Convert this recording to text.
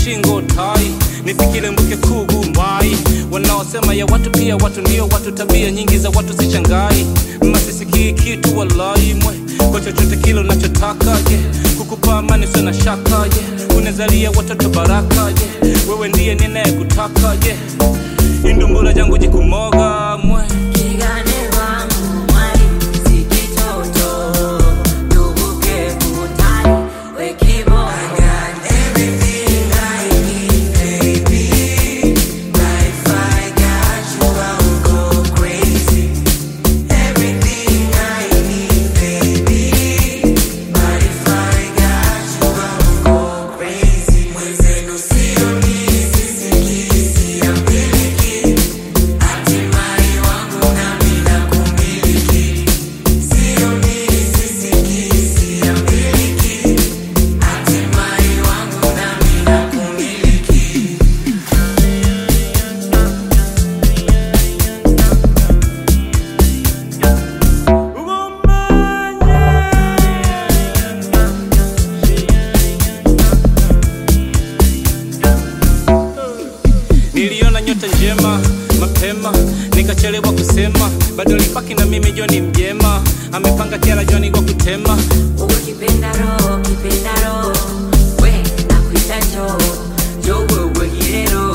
shingo tai nifikire mbuke kugu mai wanaosema ya watu pia watu ndio watu tabia nyingi za watu sichangai masisikii kitu walai mwe kwa chochote kile unachotaka je kukupa amani sio na shaka je unazalia watoto baraka je wewe ndiye ninayekutaka je indumbura jangu jikumoga mwe Kigane wangu mwali, si kitoto, tuvuke kutani, we kiboko. niliona nyota njema mapema nikachelewa kusema bado lipaki na mimi joni mjema amepanga kila joni kwa kutema Uwe kipenda roho, kipenda roho, we nakuita njoo, njoo wewe hilero